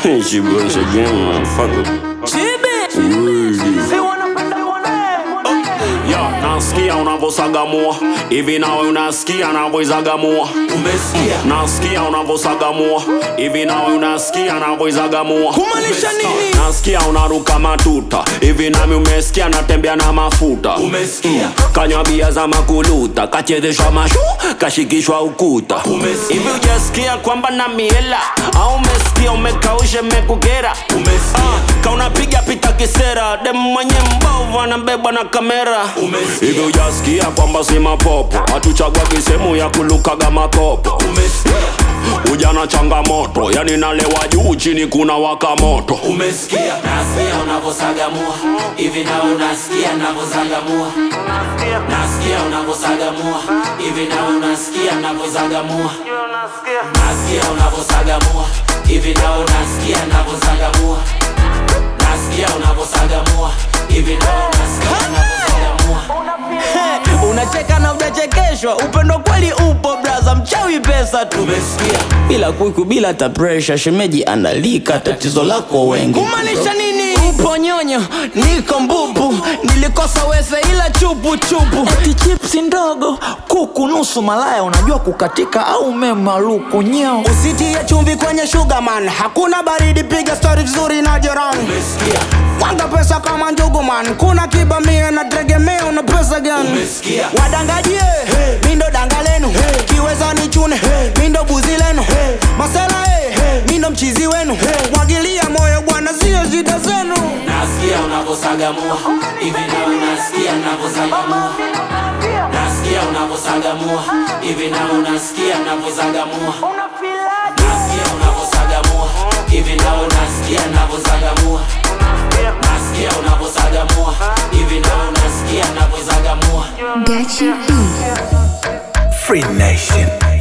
she once again, motherfucker. Ya, nasikia unavosagamua hivi, nawe unasikia navoizagamua. Umesikia? Nasikia unavosagamua hivi, nawe unasikia navoizagamua. Kumaanisha nini? Nasikia unaruka matuta hivi, nami umesikia natembea na mafuta. Umesikia? Kanywa bia za makuluta, kachezeshwa mashu, kashikishwa ukuta. Umesikia? Hivi ujasikia kwamba na miela au umesikia umekausha mekukera? Umesikia? kaunapiga pita kisera dem mwenye mbovu anabebwa na kamera Umesikia? hivi ujasikia kwamba si mapopo hatuchagua kisehemu ya kulukaga makopo Umesikia? ujana changamoto yani nalewa juu chini kuna waka moto Umesikia? Nasikia unavosagamua hivi na unasikia navozagamua. Nasikia unavosagamua hivi na unasikia navozagamua. Nasikia unavosagamua hivi na unasikia navozagamua. Nasikia unavosagamua hivi na unasikia navozagamua. unacheka na unachekeshwa upendo kweli upo braza mchawi pesa tu Umesikia? bila kuiku bila ta pressure shemeji analika tatizo lako wengi Kumaanisha nini? upo nyonyo niko mbubu nilikosa wese ila chupu chupu eti chipsi ndogo kuku nusu malaya unajua kukatika au memaluku nyeo usitie chumvi kwenye sugarman hakuna baridi piga stori vizuri na jirani Umesikia? wanga pesa kama njuguman kuna kibamia na tegemea una pesa gani Umesikia? wadangajie mindo danga lenu kiweza ni chune mindo buzi lenu masela eh, mindo mchizi wenu mwagilia moyo bwana zio zida zenu Nasikia unavosagamua hivi na unasikia navozagamua. Nasikia unavosagamua hivi na unasikia navozagamua. Nasikia unavosagamua hivi na unasikia navozagamua. Nasikia unavosagamua hivi na unasikia navozagamua. Gachi E. Free Nation.